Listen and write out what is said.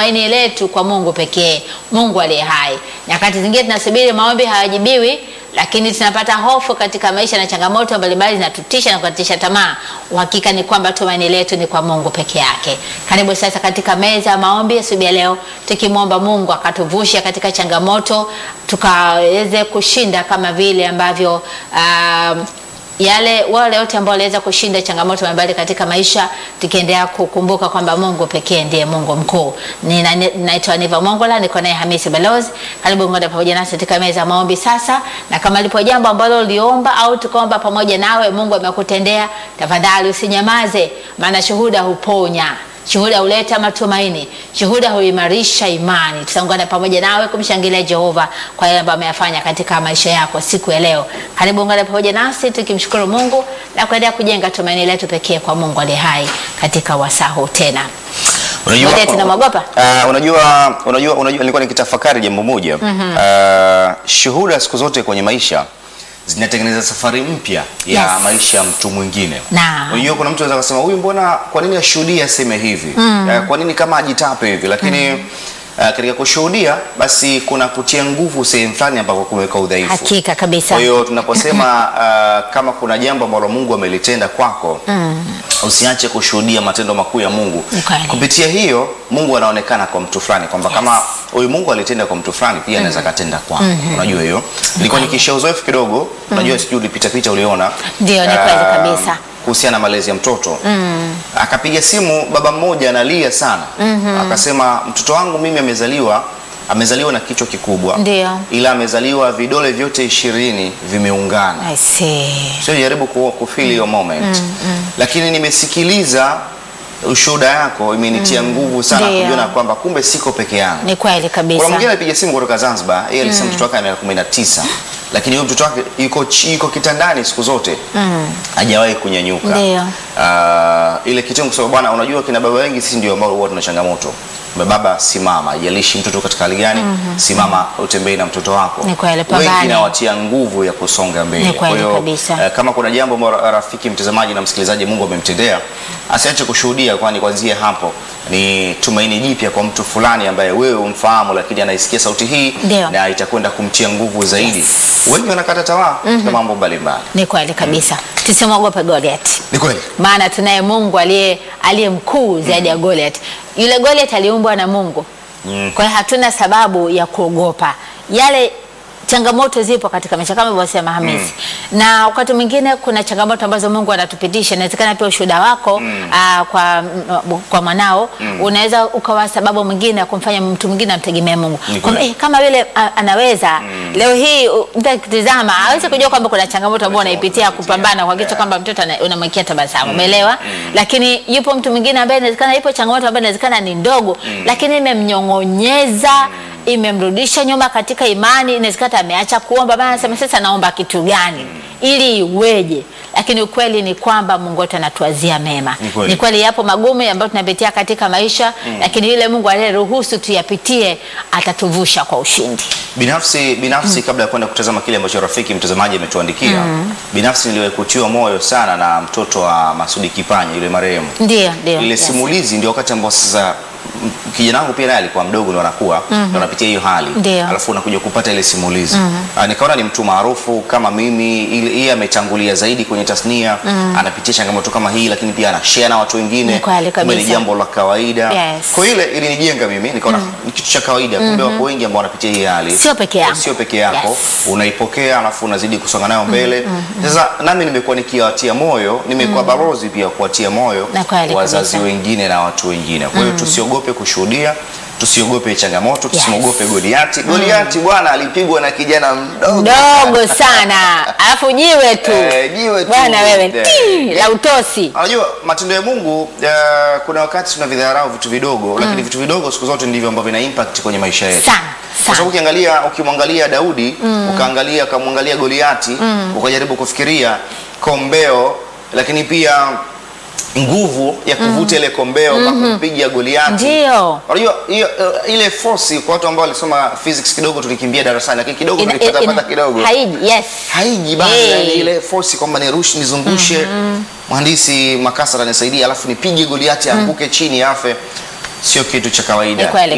tumaini letu kwa Mungu pekee, Mungu aliye hai. Nyakati zingine tunasubiri maombi hayajibiwi, lakini tunapata hofu katika maisha na changamoto mbalimbali zinatutisha na kukatisha tamaa. Uhakika ni kwamba tumaini letu ni kwa Mungu peke yake. Karibu sasa katika meza ya maombi asubuhi ya leo, tukimwomba Mungu akatuvushe katika changamoto tukaweze kushinda kama vile ambavyo um, yale wale wote ambao waliweza kushinda changamoto mbalimbali katika maisha, tukiendelea kukumbuka kwamba Mungu pekee ndiye Mungu mkuu. Nina- Naitwa Niva Mongola, niko naye Hamisi Balozi. Karibu ngoja pamoja nasi katika meza ya maombi sasa, na kama lipo jambo ambalo uliomba au tukaomba pamoja nawe, Mungu amekutendea, tafadhali usinyamaze, maana shuhuda huponya Shuhuda huleta matumaini, shuhuda huimarisha imani. Tutaungana pamoja nawe kumshangilia Jehova kwa yale ambayo ameyafanya katika maisha yako siku ya leo. Karibu ungana pamoja nasi tukimshukuru Mungu na kuendelea kujenga tumaini letu pekee kwa Mungu aliye hai katika wasaa huu tena. Ngoja tunamwogopa? Uh, unajua, unajua, unajua nilikuwa nikitafakari jambo moja uh, shuhuda siku zote kwenye maisha zinatengeneza safari mpya ya Yes. maisha ya mtu mwingine. Naam. Unajua kuna mtu anaweza kusema huyu mbona kwa nini ashuhudie aseme hivi? Uh, kwa nini kama ajitape hivi? Lakini uh, katika kushuhudia basi kuna kutia nguvu sehemu fulani ambapo kumeweka udhaifu. Hakika kabisa. Kwa hiyo tunaposema uh, kama kuna jambo ambalo Mungu amelitenda kwako usiache kushuhudia matendo makuu ya Mungu. Ni kweli. Kupitia hiyo Mungu anaonekana kwa mtu fulani kwamba kama huyu Mungu alitenda kwa mtu fulani pia anaweza katenda kwako. Unajua hiyo? Nilikuwa nikishia uzoefu kidogo, unajua sijui ulipita pita uliona. Ndio, ni kweli Ah, kabisa. Kuhusiana na malezi ya mtoto. Akapiga simu baba mmoja analia sana. Akasema mtoto wangu mimi amezaliwa amezaliwa na kichwa kikubwa. Ndio. Ila amezaliwa vidole vyote ishirini vimeungana. I see. Sio jaribu ku, kufeel hiyo moment. Lakini nimesikiliza ushuhuda yako imenitia nguvu sana Ndio. kujiona kwamba kumbe siko peke yangu. Ni kweli Kuna kabisa. mwingine alipiga simu kutoka Zanzibar, yeye alisema mtoto wake ana miaka 19. Lakini huyo mtoto wake yuko chi- yuko kitandani siku zote. Hajawahi kunyanyuka. Ndio. Ah, ile kitendo kusema bwana, unajua kina baba wengi sisi ndio ambao huwa tuna changamoto. Kwamba Baba simama, haijalishi mtoto katika hali gani, simama utembee na mtoto wako. Ni kweli, Wengi pambane. nawatia nguvu ya kusonga mbele. Ni kweli Kwa hiyo, kabisa. eh, kama kuna jambo ambalo rafiki mtazamaji na msikilizaji Mungu amemtendea, asiache kushuhudia, kwani kuanzia hapo ni tumaini jipya kwa mtu fulani ambaye wewe umfahamu, lakini anaisikia sauti hii Ndio. na itakwenda kumtia nguvu zaidi. Wengi wanakata tamaa katika mambo mbalimbali. Ni kweli kabisa. Tusimwogope Goliath. Ni kweli. maana tunaye Mungu aliye aliye mkuu zaidi ya Goliath. Yule Goliath aliumbwa na Mungu. Kwa hiyo hatuna sababu ya kuogopa. Yale changamoto zipo katika maisha kama alivyosema Hamisi. Na wakati mwingine kuna changamoto ambazo Mungu anatupitisha. Inawezekana pia ushuhuda wako aa, kwa kwa mwanao unaweza ukawa sababu mwingine ya kumfanya mtu mwingine amtegemee Mungu. Ni Kwamba, kweli. eh, kama vile a, anaweza leo hii u- mtu akitizama hawezi kujua kwamba kuna changamoto ambayo unaipitia kupambana kuhakikisha Yeah. kwamba mtoto ana- unamwekea tabasamu umeelewa lakini yupo mtu mwingine ambaye inawezekana ipo changamoto ambayo inawezekana ni ndogo lakini imemnyong'onyeza imemrudisha nyuma katika imani inawezekana hata ameacha kuomba maana anasema sasa naomba kitu gani ili iweje lakini ukweli ni kwamba Mungu wetu anatuazia mema Ni kweli. ni kweli yapo magumu ambayo tunapitia katika maisha lakini yule Mungu aliyeruhusu tuyapitie atatuvusha kwa ushindi Binafsi binafsi kabla ya kwenda kutazama kile ambacho rafiki mtazamaji ametuandikia, binafsi niliwahi kutiwa moyo sana na mtoto wa Masudi Kipanya yule marehemu. ndio ndio Ile yes. simulizi ndio wakati ambao sasa m- kijana wangu pia naye alikuwa mdogo ndo anakuwa ndo anapitia hiyo hali Ndio. alafu unakuja kupata ile simulizi Ah, nikaona ni mtu maarufu kama mimi ile yeye ametangulia zaidi kwenye tasnia anapitia changamoto kama hii lakini pia anashare na watu wengine Ni kweli Kumbe ni kabisa. jambo la kawaida Yes. kwa hiyo ile ilinijenga mimi nikaona ni kitu cha kawaida kumbe wako wengi ambao wanapitia hii hali Sio peke yako. sio peke yako Yes. unaipokea alafu unazidi kusonga nayo mbele sasa nami nimekuwa nikiwatia moyo nimekuwa balozi pia kuwatia moyo Na kweli wazazi kabisa. wengine na watu wengine kwa hiyo tusiogope kushuhudia tusiogope changamoto tusimwogope Goliati Goliati bwana alipigwa na kijana mdogo dogo sana alafu jiwe tu Eh, jiwe tu. bwana wewe Eh. tii, la utosi Unajua matendo ya Mungu uh, kuna wakati tunavidharau vitu vidogo lakini vitu vidogo siku zote ndivyo ambavyo vina impact kwenye maisha yetu. sana Kwa sana sababu ukiangalia ukimwangalia Daudi ukaangalia ukamwangalia Goliati ukajaribu kufikiria kombeo lakini pia nguvu ya kuvuta ile kombeo mpaka kumpiga Goliati. ndio Unajua hiyo uh, ile force kwa watu ambao walisoma physics kidogo tulikimbia darasani lakini kidogo Ina- tulipata ina- pata kidogo haiji yes haiji bana Hey. yani ile force kwamba nirushi nizungushe mhandisi Makasa atanisaidia alafu nipige Goliati anguke chini afe sio kitu cha kawaida Ni kweli